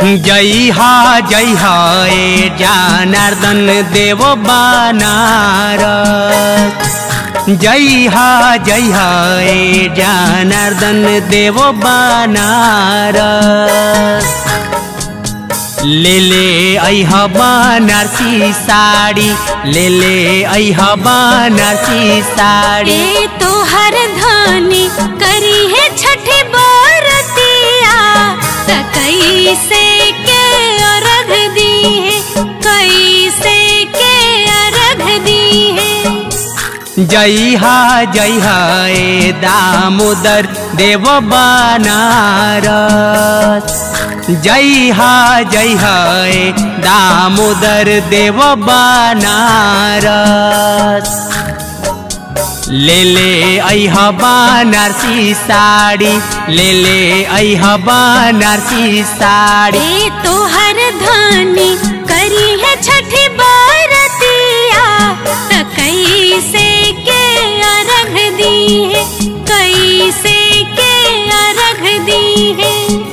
जय हा जय हा ए जनार्दन देव बनार जय हा जय हा ए जनार्दन देव बनार ले ले ऐह बनारसी साड़ी ले ले ऐह बनारसी साड़ी ए तोहर धानी करी है छठी बरतिया त कैसे के अर्घ दी है कैसे के अर्घ दी है जय हा जय हा ए दामोदर देव बनारस जय हा जय हा ए दामोदर देव बनारस ले ले ऐह बनारसी साड़ी ले ले ऐह बनारसी साड़ी ए तोहर धानी करी है छठी बरतिया त कैसे के अर्घ दी है कैसे के अर्घ दी है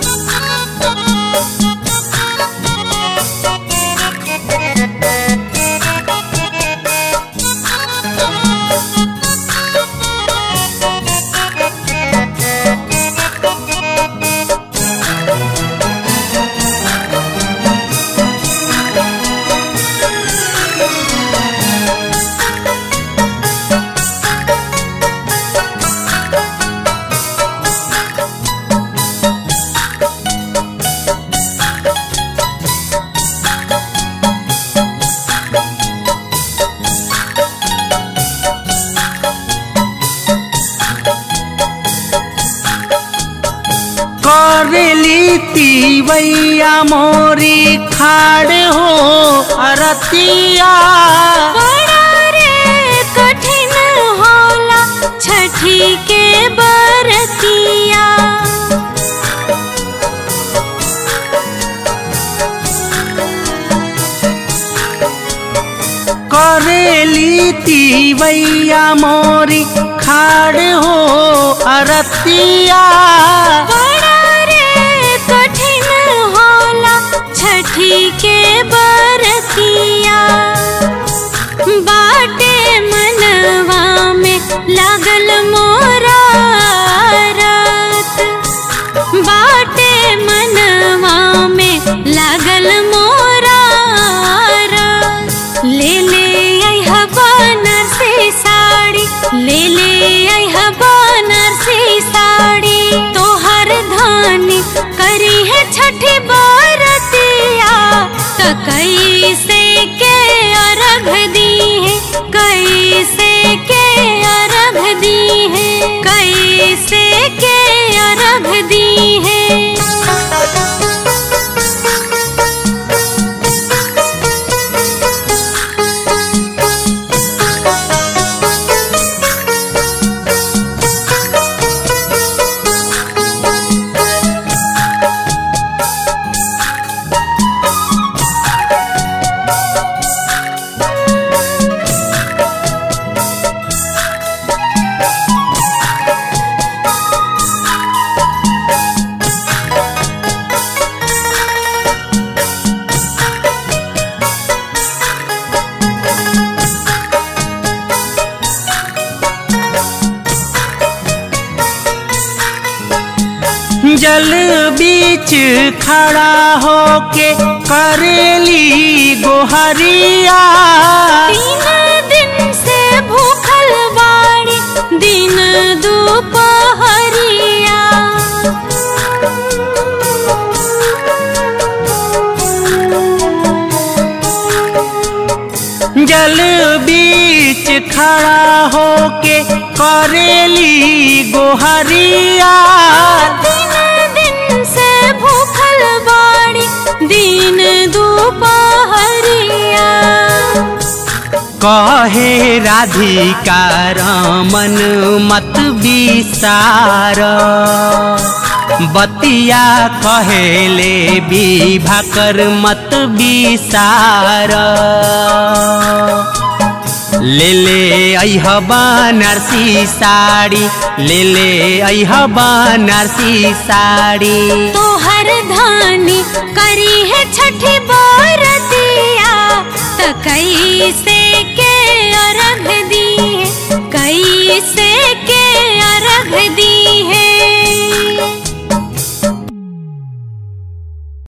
करेली तीवैया मोरी खाड़ हो अरतिया बड़ा रे कठिन होला छठी के बरतिया करेली तीवैया मोरी खाड़ हो अरतिया बड़ा रे कठिन होला छठी के बरतिया बाटे मनवा में लागल मोरा रात बाटे मनवा में लागल मोरा रात ले ले आई बनारसी साड़ी ले ले आई बनारसी साड़ी तोहर धानी करी है छठी बरतिया त कैसे के अर्घ दी है कैसे के अर्घ दी है कैसे के अर्घ दी है जल बीच खड़ा होके करेली गोहरिया तीन दिन से भूखल बाड़ी दिन दोपहरिया जल बीच खड़ा होके करेली गोहरिया तीन दिन से भूखल बाड़ी दिन दोपहरिया कहे राधिका रमन मत विसार बतिया कहेले विभाकर मत विसार ले ले ऐह बनारसी साड़ी ले ले ऐह बनारसी साड़ी तो